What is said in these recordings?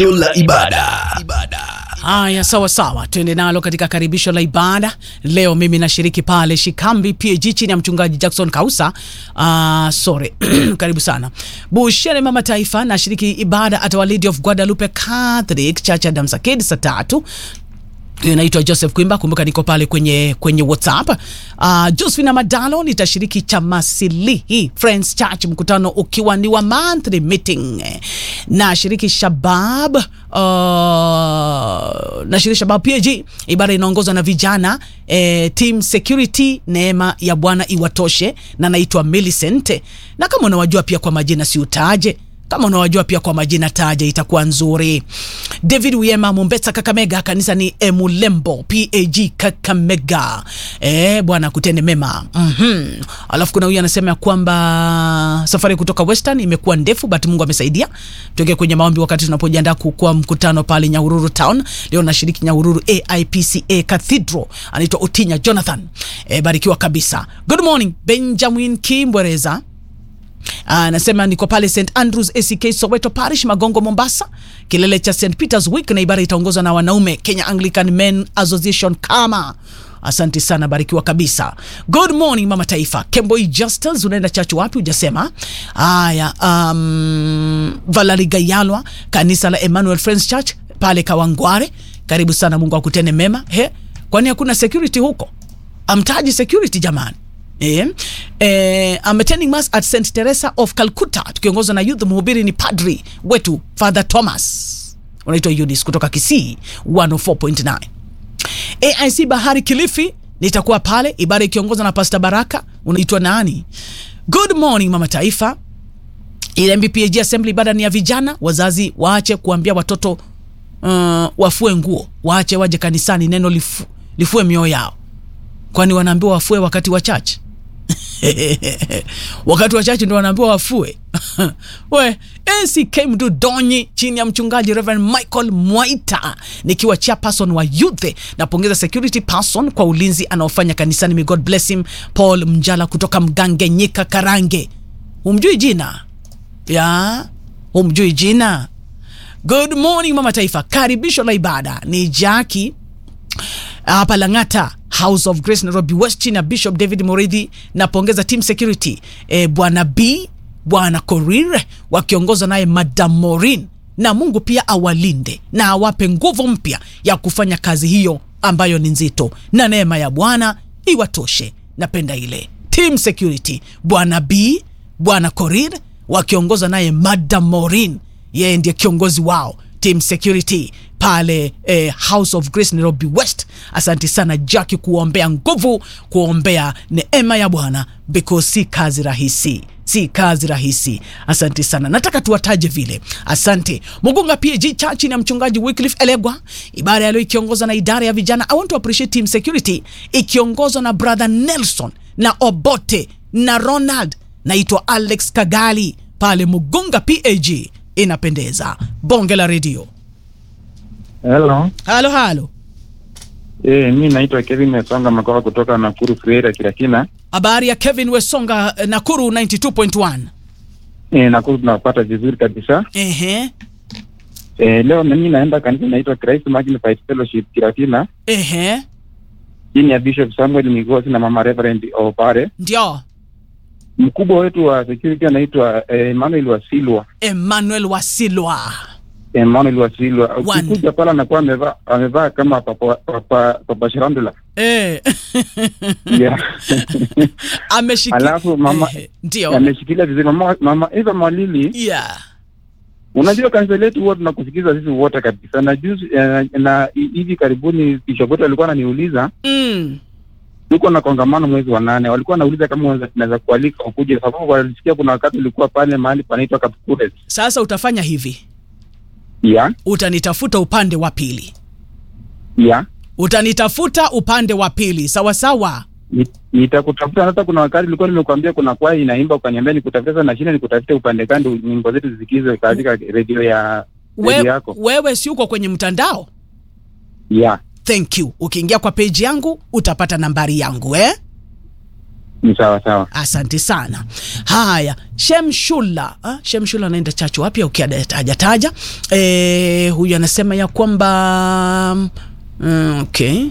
la ibada. Haya, sawa sawa, tuende nalo katika karibisho la ibada leo. Mimi nashiriki pale Shikambi PAG chini ya mchungaji Jackson Kausa. Uh, sorry karibu sana Bushere mama taifa. Nashiriki ibada at Our Lady of Guadalupe Catholic Church ya Damsakedi saa tatu naitwa Joseph Kwimba. Kumbuka niko pale kwenye kwenye WhatsApp. Uh, Josephine Madalo nitashiriki Chamasilihi Friends Church, mkutano ukiwa ni wa monthly meeting. Na shiriki Shabab uh, na shiriki Shabab PAG, ibada inaongozwa na vijana eh, team security. Neema ya Bwana iwatoshe, na naitwa Millicent, na kama unawajua pia kwa majina si utaje kama unawajua pia kwa majina taja, itakuwa nzuri. David Wiema Mombesa, Kakamega, kanisa ni Emulembo PAG Kakamega. Eh, Bwana kutende mema. Mhm. Alafu kuna huyu anasema ya kwamba safari kutoka Western imekuwa ndefu but Mungu amesaidia. Tuke kwenye maombi wakati tunapojiandaa kukua mkutano pale Nyahururu Town. Leo nashiriki Nyahururu AIPCA Cathedral. Anaitwa Otinya Jonathan. Eh, barikiwa kabisa. Good morning Benjamin Kimbwereza. Anasema niko pale St Andrews ACK Soweto Parish Magongo Mombasa, kilele cha St Peters Week, na ibada itaongozwa na wanaume Kenya Anglican Men Association kama Asante sana, barikiwa kabisa. Good morning mama taifa. Kemboi Justus, unaenda chachu wapi? Hujasema. Haya, um, Valerie Gayalwa, kanisa la Emmanuel Friends Church pale Kawangware, karibu sana. Mungu akutende mema. He, kwani hakuna security huko? Amtaji security jamani. Eh, eh, I'm attending mass at St Teresa of Calcutta tukiongozwa na youth. Mhubiri ni padri wetu Father Thomas, unaitwa Eunice kutoka Kisii 104.9. AIC Bahari Kilifi nitakuwa pale, ibada ikiongozwa na Pastor Baraka. Unaitwa nani? Good morning mama taifa. Ile MBPAG assembly, ibada ni ya vijana. Wazazi waache kuambia watoto uh, wafue nguo, waache waje kanisani, neno lifu, lifue mioyo yao, kwani wanaambiwa wafue wakati wa church wakati wa chache ndo wanaambiwa wafue. We ACK Mdudonyi chini ya mchungaji Reverend Michael Mwaita, nikiwa chairperson wa youth. Napongeza security person kwa ulinzi anaofanya kanisani. May God bless him. Paul Mjala kutoka Mgange Nyika Karange. Humjui jina ya humjui jina. Good morning mama taifa, karibisho la ibada ni Jackie hapa Lang'ata House of Grace Nairobi West chini ya Bishop David Moridhi. Napongeza team security e, bwana B bwana Korir wakiongozwa naye Madam Morin, na Mungu pia awalinde na awape nguvu mpya ya kufanya kazi hiyo ambayo ni nzito, na neema ya Bwana iwatoshe. Napenda ile team security bwana B bwana Korir wakiongozwa naye Madam Morin, yeye ndiye kiongozi wao team security pale eh, House of Grace Nairobi West. Asante sana Jackie, kuombea nguvu, kuombea neema ya Bwana because si kazi rahisi, si kazi rahisi. Asante sana, nataka tuwataje vile. Asante Mugunga PAG Church na mchungaji Wycliffe Elegwa, ibada ya leo ikiongozwa na idara ya vijana. I want to appreciate team security ikiongozwa na brother Nelson na Obote na Ronald, naitwa Alex Kagali pale Mugunga PAG. Inapendeza bonge la redio. Hello. Halo halo, Eh, mi naitwa Kevin Mesonga Makoa kutoka Nakuru Freira Kirakina. habari ya Kevin Wesonga, eh, Nakuru 92.1. Eh, Nakuru tunapata vizuri kabisa. Ehe, Eh, leo mimi naenda kanisa inaitwa Christ Magnified Fellowship Kirakina ehe, chini ya Bishop Samuel Migosi na Mama Reverend Opare. ndio Mkubwa wetu wa security anaitwa eh, Emmanuel Wasilwa. Emmanuel Wasilwa. Emmanuel Wasilwa. One. Ukikuja pale anakuwa amevaa amevaa kama papa papa, papa Shirandula. Eh. Yeah. Ameshiki- Alafu mama Ehe, ndio ameshikilia vizuri mama mama Eva Mwalili. yeah. Unajua kanisa letu huwa tunakusikiza sisi wote kabisa, na juzi eh, na hi- hivi karibuni bishop wetu alikuwa ananiuliza, mm. tuko na kongamano mwezi wa nane, walikuwa wanauliza kama unaweza- tunaweza kualika ukuje, sababu walisikia kuna wakati ulikuwa pale mahali panaitwa Kapkures. Sasa utafanya hivi, ya utanitafuta upande wa pili, ya utanitafuta upande wa pili, sawa sawa. Ni- nitakutafuta. Hata kuna wakati nilikuwa nimekuambia kuna kwaya inaimba, ukaniambia nikutafuta. Sasa nashinda nikutafute upande gani nyimbo zetu zisikizwe katika redio ya We, redio yako wewe si uko kwenye mtandao? ya Thank you. Ukiingia kwa page yangu utapata nambari yangu eh? ni sawa sawa. Asante sana. Haya, Shemshula ah, Shemshula anaenda chachu wapi? Okay, hajataja. Eh, huyu anasema ya kwamba mm, okay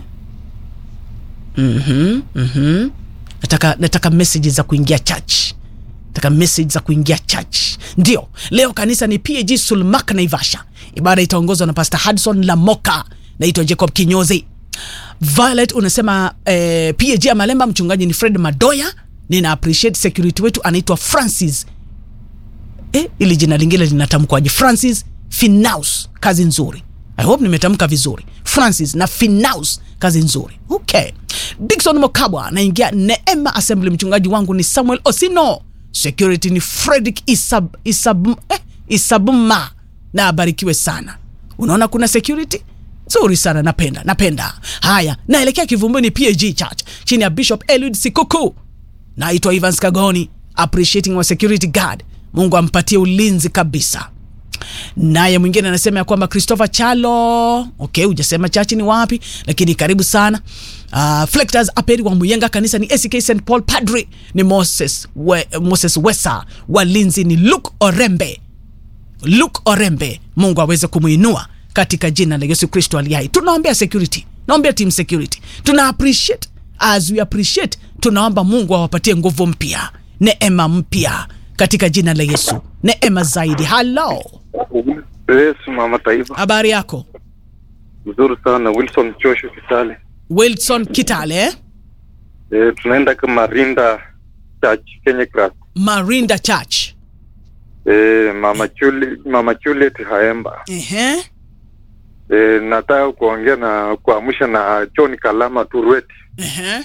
Mhm, mhm. Nataka, nataka message za kuingia church, nataka message za kuingia church. Ndio leo kanisa ni PAG Sulmak Naivasha. Ibada itaongozwa na Pastor Hudson Lamoka. Naitwa Jacob Kinyozi. Violet unasema eh, PAG ya Malemba, mchungaji ni Fred Madoya. Nina appreciate security wetu anaitwa Francis eh, ili jina lingine linatamkwaje? Francis Finaus, kazi nzuri. I hope nimetamka vizuri. Francis na Finaus, kazi nzuri. Okay. Dickson Mokabwa anaingia Neema Assembly. Mchungaji wangu ni Samuel Osino. Security ni Fredrick Isab, Isab, eh, Isabuma na abarikiwe sana. Unaona kuna security nzuri sana, napenda napenda. Haya, naelekea Kivumbuni PAG Church chini ya Bishop Eliud Sikuku. Naitwa Evans Kagoni, appreciating wa security guard. Mungu ampatie ulinzi kabisa. Naye mwingine anasema ya kwamba Christopher Chalo, okay, hujasema chachi ni wapi, lakini karibu sana. Uh, Flectors Aperi wa Muyenga, kanisa ni ACK St Paul, padri ni Moses, we, Moses Wesa, walinzi ni Luke Orembe, Luke Orembe. Mungu aweze kumuinua katika jina la Yesu Kristo aliye hai. Tunaombea security, naombea team security, tuna appreciate as we appreciate, tunaomba Mungu awapatie nguvu mpya, neema mpya katika jina la Yesu, neema zaidi. Hello. Yes, mama taifa. Habari yako? Mzuri sana Wilson Chosho Kitale. Wilson Kitale eh? E, tunaenda kama Rinda Church Kenya Cross. Marinda Church. E, mama Chuli, mama Juliet Haemba. Ehe. E, nataka kuongea na kuamsha na John Kalama Turweti. Ehe.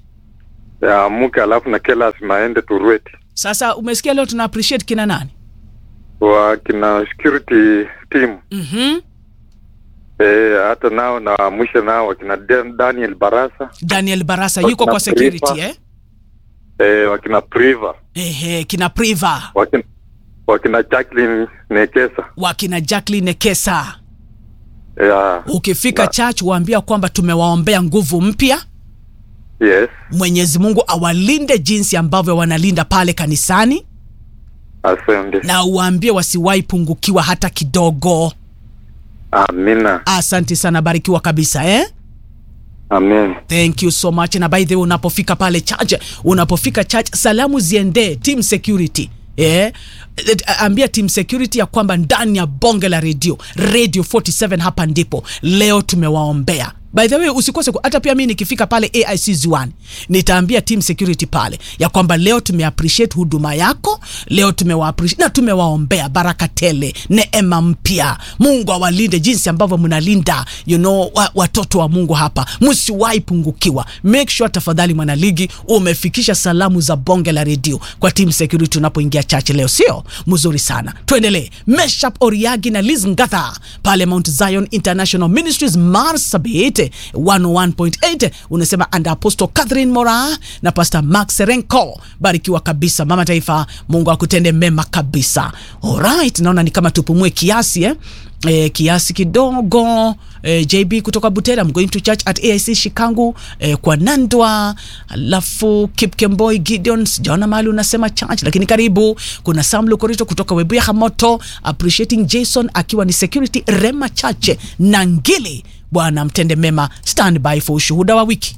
Amuke alafu na Kelas Maende Turweti. Sasa umesikia leo tuna appreciate kina nani? Wa kina security team. Mhm. E, hata nao naamsha nao wakina Dan- Daniel Barasa. Daniel Barasa yuko Wakina kwa security Priva. eh? E, wakina Priva. Ehe, kina Priva, Wakina, wakina Jacqueline Nekesa. wakina Jacqueline Kesa. Yeah. Ukifika Na- church waambia kwamba tumewaombea nguvu mpya. Yes. Mwenyezi Mungu awalinde jinsi ambavyo wanalinda pale kanisani, Asante. na uwaambie wasiwahi pungukiwa hata kidogo. Amina. Asante sana, barikiwa kabisa eh? Amen. Thank you so much. Na by the way, unapofika pale church, unapofika church, salamu ziendee team security eh, eh, ambia team security ya kwamba ndani ya bonge la redio radio 47 hapa ndipo leo tumewaombea. By the way, usikose ku- hata pia mimi nikifika pale AIC Ziwani nitaambia team security pale ya kwamba leo tumeappreciate huduma yako, leo tumewa appreciate na tumewaombea baraka tele, neema mpya. Mungu awalinde jinsi ambavyo mnalinda you know, wa, watoto wa Mungu hapa, msiwahi pungukiwa. Make sure tafadhali, mwanaligi, umefikisha salamu za bonge la redio kwa team security unapoingia church leo, sio mzuri sana. Tuendelee. Meshap Oriagi na Liz Ngatha pale Mount Zion International Ministries Marsabit 101.8 unasema and Apostle Catherine Mora na Pastor Max Serenko, barikiwa kabisa mama taifa, Mungu akutende mema kabisa. Alright, naona ni kama tupumue kiasi eh? E, kiasi kidogo e, JB kutoka Butera, I'm going to church at AIC Shikangu e, kwa Nandwa, alafu Kipkemboi Gideon, sijaona mahali unasema church, lakini karibu. Kuna Sam Lukorito kutoka Webuya Hamoto, appreciating Jason akiwa ni security Rema Chache na Ngili. Bwana mtende mema, stand by for ushuhuda wa wiki.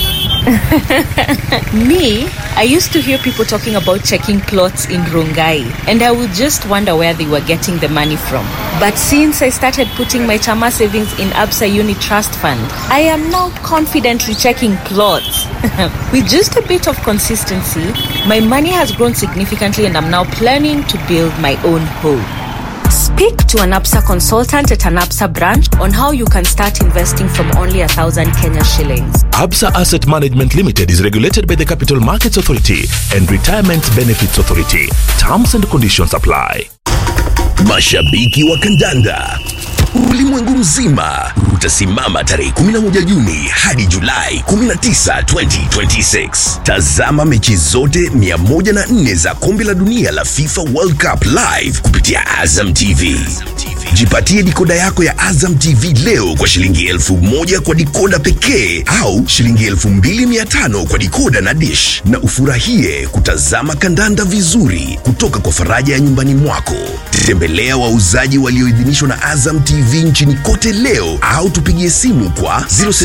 Me, I used to hear people talking about checking clothes in Rongai, and I would just wonder where they were getting the money from. But since I started putting my Chama savings in Absa Uni Trust Fund, I am now confidently checking clothes. With just a bit of consistency, my money has grown significantly, and I'm now planning to build my own home. Speak to an APSA consultant at an APSA branch on how you can start investing from only a thousand Kenya shillings. Absa Asset Management Limited is regulated by the Capital Markets Authority and Retirement Benefits Authority. Terms and conditions apply. Mashabiki wa kandanda ulimwengu mzima utasimama tarehe 11 Juni hadi Julai 19, 2026. Tazama mechi zote 104 za kombe la dunia la FIFA World Cup live kupitia Azam TV. Jipatie dikoda yako ya Azam TV leo kwa shilingi elfu moja kwa dikoda pekee au shilingi elfu mbili mia tano kwa dikoda na dish, na ufurahie kutazama kandanda vizuri kutoka kwa faraja ya nyumbani mwako. Tembelea wauzaji walioidhinishwa na Azam TV nchini kote leo au tupigie simu kwa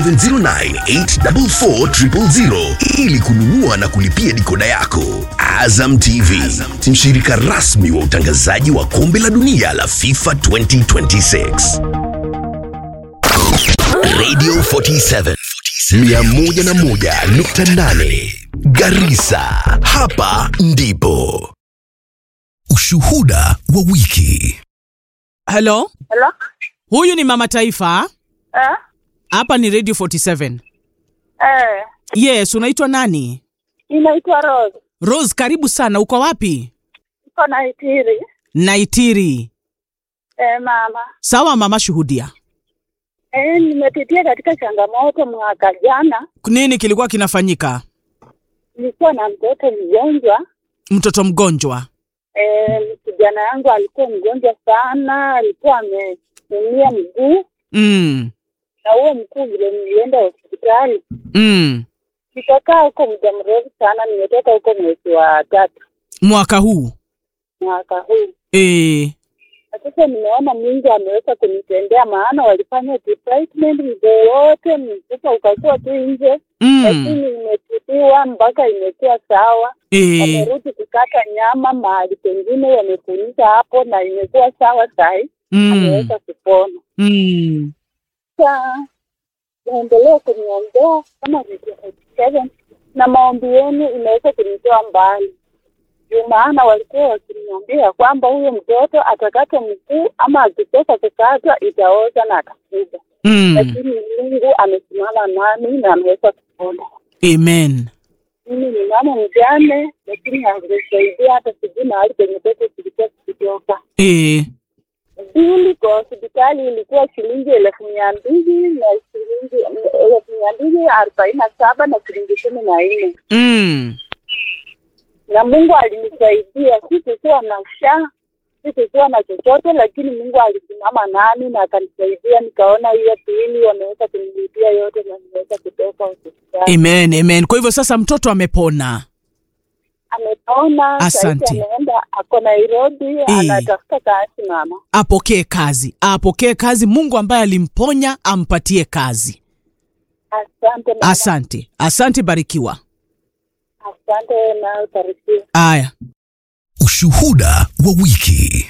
0709844000 ili kununua na kulipia dikoda yako. Azam TV, mshirika rasmi wa utangazaji wa kombe la dunia la FIFA 2026. Radio 47 101.8 Garissa, hapa ndipo ushuhuda wa wiki. halo Hello? huyu ni mama taifa Eh? hapa ni radio 47 Eh, yes unaitwa nani inaitwa Rose. rose karibu sana uko wapi Iko na itiri. naitiri Eh, mama. sawa mama shuhudia Eh, nimepitia katika changamoto mwaka jana. nini kilikuwa kinafanyika Nilikuwa na mtoto mgonjwa. mtoto mgonjwa Eh, kijana yangu alikuwa mgonjwa sana, alikuwa ameumia mguu mm. na huo mguu vile nilienda hospitali. Mm. Nikakaa huko muda mrefu sana, nimetoka huko mwezi wa tatu mwaka huu mwaka huu. e. Na Sasa nimeona Mungu ameweza kunitendea, maana walifanya treatment mguu wote, mfupa ukakuwa tu nje mm. lakini imetibiwa mpaka imekuwa sawa. e. Wamerudi kukata nyama mahali pengine wamefunika hapo na imekuwa sawa sahi, mm. ameweza kupona. mm. Sasa naendelea kuniombea kama seven na maombi yenu imeweza kunitoa mbali juu maana walikuwa wakiniambia kwamba huyo mtoto atakata mguu ama akitoka kukatwa itaoza na atakufa, mm. lakini Mungu amesimama nami na ameweza kupona. amen mimi ni mama mjane, lakini hakunisaidia hata sijui mahali penye pesa zilikuwa zikitoka. e. Bili kwa hospitali ilikuwa shilingi elfu mia mbili na shilingi elfu mia mbili arobaini na saba na shilingi kumi na nne mm. na Mungu alinisaidia. Sikukuwa na sha, sikukuwa na chochote, lakini Mungu alisimama nami na akanisaidia. Nikaona hiyo pili wameweza kunilipia yote na nimeweza kutoka hospitali. amen amen kwa hivyo sasa mtoto amepona Amepona, Asante. sasa ameenda ako Nairobi, anatafuta kazi mama. apokee kazi apokee kazi mungu ambaye alimponya ampatie kazi Asante mama. asante asante barikiwa Asante na ubarikiwe. aya Ushuhuda wa wiki.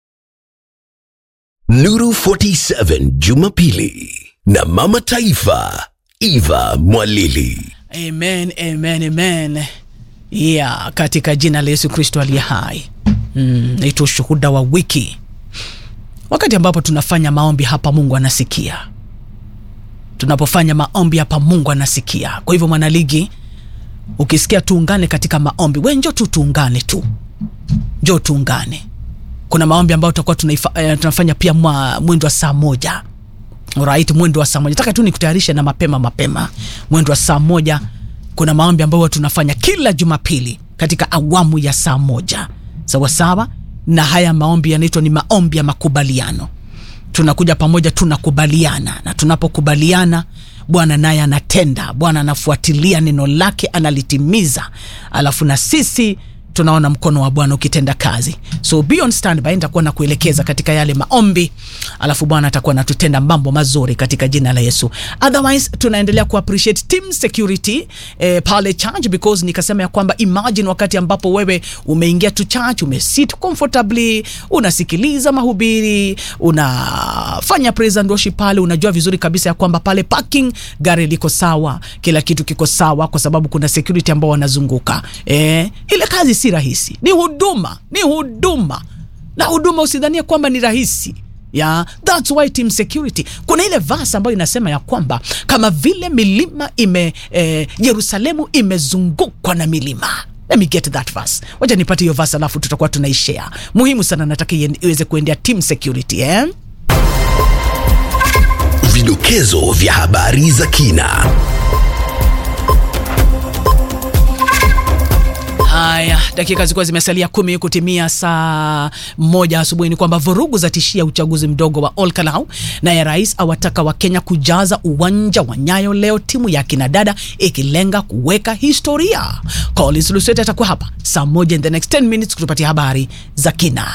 Nuru 47 Jumapili na Mama Taifa Eva Mwalili. amen amen amen yeah katika jina la yesu kristo aliye hai mm, naitwa ushuhuda wa wiki wakati ambapo tunafanya maombi hapa mungu anasikia tunapofanya maombi hapa mungu anasikia kwa hivyo mwanaligi ukisikia tuungane katika maombi we njo tu tuungane tu njo tuungane kuna maombi ambayo tutakuwa tunaifa- eh, tunafanya pia mwa mwendo wa saa moja right mwendo wa saa moja taka tu nikutayarishe na mapema mapema mwendo wa saa moja kuna maombi ambayo huwa tunafanya kila jumapili katika awamu ya saa moja sawasawa na haya maombi yanaitwa ni maombi ya makubaliano tunakuja pamoja tunakubaliana na tunapokubaliana bwana naye anatenda bwana anafuatilia neno lake analitimiza alafu na sisi tunaona mkono wa bwana ukitenda kazi so be on standby nitakuwa na kuelekeza katika yale maombi alafu bwana atakuwa natutenda mambo mazuri katika jina la yesu otherwise tunaendelea kuappreciate team security eh, pale church because nikasema ya kwamba imagine wakati ambapo wewe umeingia tu church umesit comfortably unasikiliza mahubiri unafanya praise and worship pale unajua vizuri kabisa ya kwamba pale parking gari liko sawa kila kitu kiko sawa kwa sababu kuna security ambao wanazunguka eh, ile kazi si rahisi ni huduma ni huduma na huduma usidhania kwamba ni rahisi ya thats why team security kuna ile verse ambayo inasema ya kwamba kama vile milima ime eh, yerusalemu imezungukwa na milima let me get that verse wacha nipate hiyo verse alafu tutakuwa tunaishare muhimu sana nataka ien- iweze kuendea team security eh? Vidokezo vidokezo vya habari za kina. Haya, dakika zilikuwa zimesalia kumi kutimia saa moja asubuhi. Ni kwamba vurugu za tishia uchaguzi mdogo wa Olkalau, naye rais awataka Wakenya kujaza uwanja wa Nyayo leo, timu ya kinadada ikilenga kuweka historia. Collins Luswete atakuwa hapa saa moja in the next 10 minutes kutupatia habari za kina.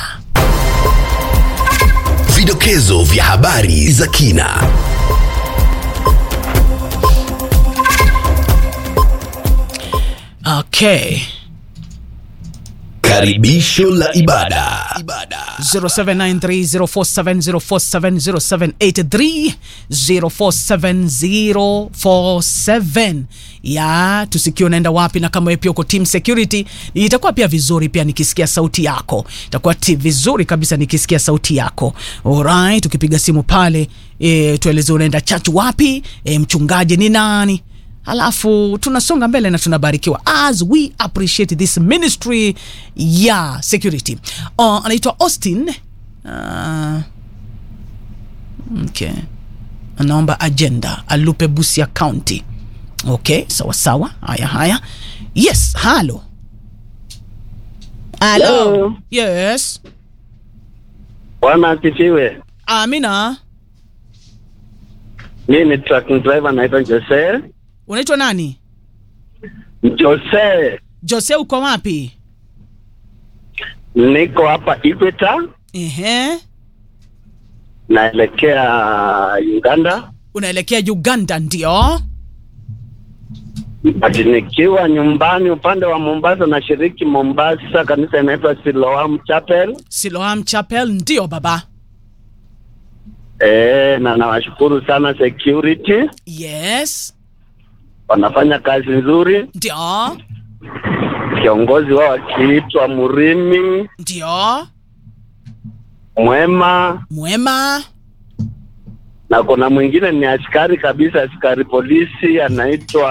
Vidokezo vya habari za kina. Okay. Karibisho la ibada. 0793047047 ya tusikie unaenda wapi, na kama wewe pia uko team security, itakuwa pia vizuri pia nikisikia sauti yako, itakuwa ti- vizuri kabisa nikisikia sauti yako. Alright, ukipiga simu pale e, tueleze unaenda church wapi, e, mchungaji ni nani Alafu tunasonga mbele na tunabarikiwa as we appreciate this ministry ya security. Uh, anaitwa Austin uh, okay. Anaomba agenda alupe Busia County. Okay, sawa sawa. Haya haya. Yes, halo. Halo. Hello. Yes. Bwana asifiwe. Amina. Mimi ni truck driver naitwa Jose. Unaitwa nani? Jose, Jose uko wapi? niko hapa Equator, Ehe. naelekea Uganda, Unaelekea Uganda ndio? but nikiwa nyumbani upande wa Mombasa, nashiriki Mombasa, kanisa inaitwa Siloam Chapel. Siloam Chapel ndio baba. E, na nawashukuru sana security, Yes. wanafanya kazi nzuri. Ndio. Kiongozi wao akiitwa Murimi Ndio. Mwema, Mwema. na kuna mwingine ni askari kabisa, askari polisi anaitwa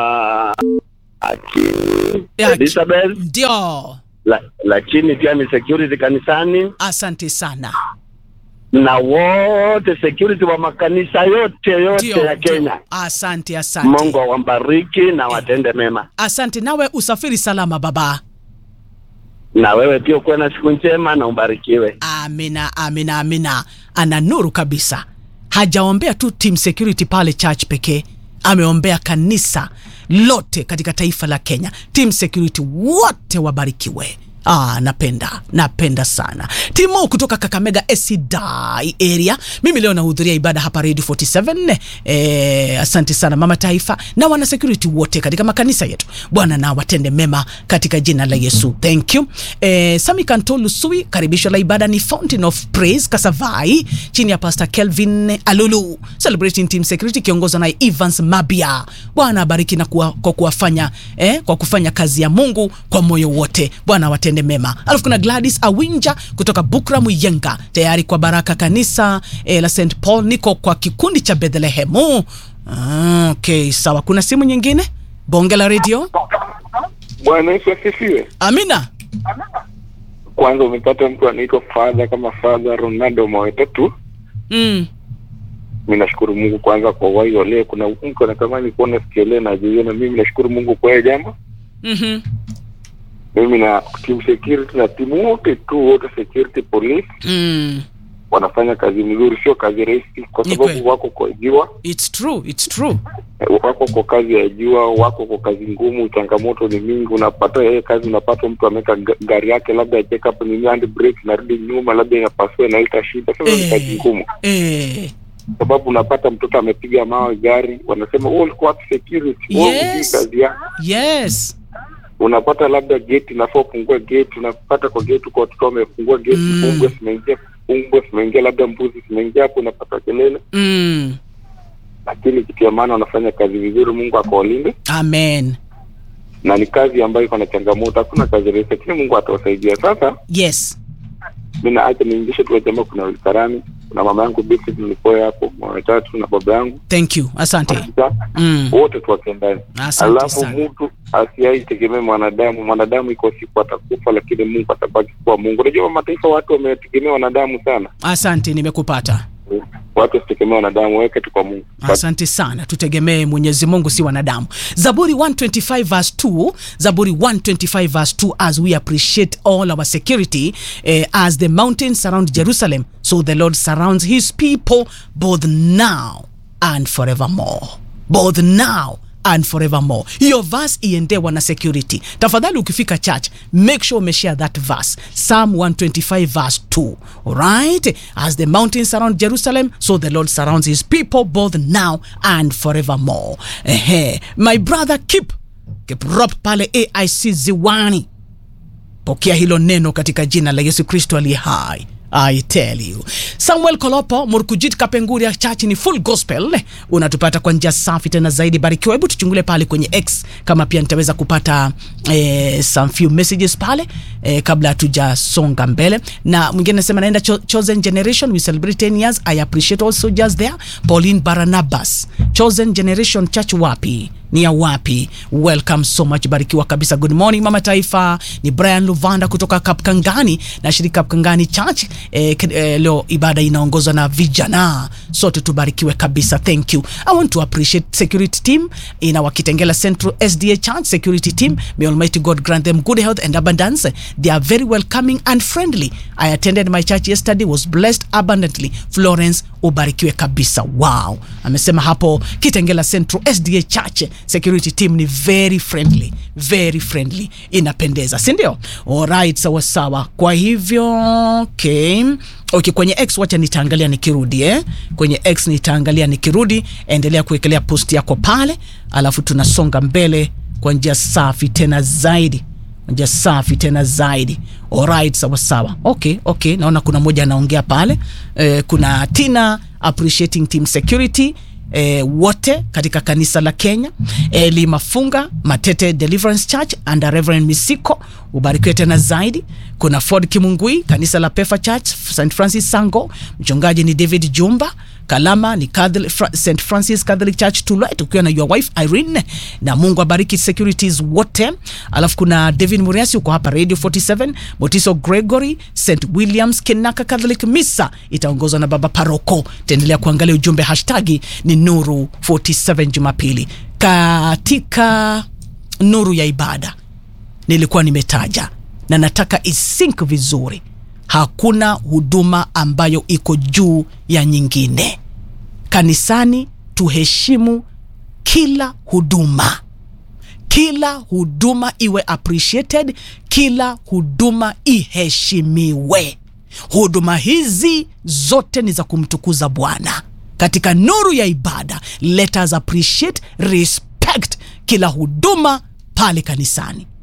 Aki Ya, Elizabeth, Ndio. la, lakini pia ni security kanisani Asante sana. na wote security wa makanisa yote yote Ndio. ya ndio. Kenya. Asante, asante. Mungu awambariki na watende mema, Asante nawe usafiri salama baba. na wewe pia ukuwe na siku njema na ubarikiwe. Amina, amina, amina. Ana nuru kabisa. Hajaombea tu team security pale church pekee, ameombea kanisa lote katika taifa la Kenya. Team security wote wabarikiwe. Ah, napenda napenda sana timu kutoka Kakamega Esidai area. Mimi leo nahudhuria ibada hapa Radio 47. Eh, asante sana mama taifa na wana security wote katika makanisa yetu. Bwana na watende mema katika jina la Yesu. Thank you. Eh, Sami Kantolu Sui, karibisho la ibada ni Fountain of Praise Kasavai chini ya Pastor Kelvin Alulu. Celebrating Team Security kiongozwa na Evans Mabia. Bwana abariki na kuwa, kwa kuwafanya eh, kwa kufanya kazi ya Mungu kwa moyo wote. Bwana watende mema. Alafu kuna Gladys Awinja kutoka Bukra Muyenga tayari kwa baraka kanisa eh, la St Paul. Niko kwa kikundi cha Bethlehemu. Ah, okay, sawa. Kuna simu nyingine? Bonge la radio. Bwana Yesu asifiwe. Amina. Kwanza umepata mtu anaitwa Father kama Father Ronaldo Mawetatu. Mm. Mimi nashukuru Mungu kwanza kwa uhai wa leo. Kuna mtu anatamani kuona sikio leo na jioni, na mimi nashukuru Mungu kwa hiyo jambo. Mhm. Mimi na team security na timu wote tu wote security police Mm. wanafanya kazi mzuri, sio kazi rahisi, kwa Ni sababu kweli. wako kwa jua, It's true, it's true. eh, wako kwa kazi ya jua, wako kwa kazi ngumu, changamoto ni mingi. Unapata yeye kazi, unapata mtu ameweka ga- gari yake labda ya check up nini hand brake inarudi nyuma, labda inapasua inaleta shida. Sasa ni kazi Eh. ngumu, Eh. sababu unapata mtoto amepiga mawe gari, wanasema wewe ulikuwa wapi security, wewe hujui Yes. kazi yako. Yes. Unapata labda gate inafaa ufungue gate, unapata kwa gate kwa watoto wamefungua gate, Mm. fungwe zimeingia, fungwe zimeingia, labda mbuzi zimeingia hapo, unapata kelele Mm. lakini kitu ya maana wanafanya kazi vizuri. Mungu akawalinde, Amen. na ni kazi ambayo iko na changamoto. Hakuna kazi rahisi, lakini Mungu atawasaidia. Sasa Yes. mi naacha niingishe tu jamaa, kuna Wilkarani, kuna mama yangu Beatrice nilipoa hapo watatu na baba yangu Thank you. Asante. Sasa, Mm. wote tuwake ndani. Asante Alafu sana. mtu asiaitegemee mwanadamu. Mwanadamu iko siku atakufa, lakini Mungu atabaki kuwa Mungu. Unajua mataifa watu wametegemea wanadamu sana, Asante, nimekupata. watu wasitegemea wanadamu, weke tu kwa Mungu. asante sana tutegemee mwenyezi mungu si wanadamu zaburi 125 verse 2 zaburi 125 verse 2 as we appreciate all our security eh, as the mountains surround jerusalem so the lord surrounds his people both now and forevermore both now and forevermore hiyo verse iendewa na security tafadhali ukifika church make sure umeshare that verse psalm 125 verse 2 alright as the mountains surround jerusalem so the lord surrounds his people both now and forevermore Ehe. my brother keep kiprop pale aic ziwani pokea hilo neno katika jina la yesu kristo aliye hai I tell you. Samuel Kolopo, Murkujit Kapenguria Church ni full gospel. Unatupata kwa njia safi tena zaidi. Barikiwa. Hebu tuchungulie pale kwenye X kama pia nitaweza kupata eh, some few messages pale eh, kabla hatujasonga mbele. Na mwingine anasema naenda cho Chosen Generation we celebrate 10 years. I appreciate all soldiers there. Pauline Baranabas. Chosen Generation Church wapi? ni ya wapi welcome so much barikiwa kabisa good morning mama taifa ni brian luvanda kutoka kapkangani na shirika kapkangani church eh, k- eh, leo ibada inaongozwa na vijana sote tubarikiwe kabisa thank you i want to appreciate security team in our kitengela central sda church security team may almighty god grant them good health and abundance they are very welcoming and friendly i attended my church yesterday was blessed abundantly florence ubarikiwe kabisa wow amesema hapo kitengela central sda church security team ni very friendly very friendly inapendeza sindio alright sawa sawa kwa hivyo okay okay kwenye x wacha nitaangalia nikirudi eh? kwenye x nitaangalia nikirudi endelea kuwekelea post yako pale alafu tunasonga mbele kwa njia safi tena zaidi Kwa njia safi tena zaidi alright sawa sawa okay okay naona kuna moja anaongea pale eh, kuna tina appreciating team security E, wote katika kanisa la Kenya Eli Mafunga Matete Deliverance Church under Reverend Misiko ubarikiwe tena zaidi. Kuna Ford Kimungui kanisa la Pefa Church St Francis Sango, mchungaji ni David Jumba Kalama ni Catholic, Fra, St Francis Catholic Church Tulwet ukiwa na your wife Irene, na Mungu abariki securities wote. Alafu kuna David Muriasi uko hapa Radio 47, Motiso Gregory St Williams Kenaka Catholic Misa itaongozwa na baba paroko. Taendelea kuangalia ujumbe hashtagi ni Nuru 47 Jumapili katika nuru ya ibada nilikuwa nimetaja na nataka isink vizuri hakuna huduma ambayo iko juu ya nyingine kanisani tuheshimu kila huduma kila huduma iwe appreciated kila huduma iheshimiwe huduma hizi zote ni za kumtukuza bwana katika nuru ya ibada let us appreciate respect kila huduma pale kanisani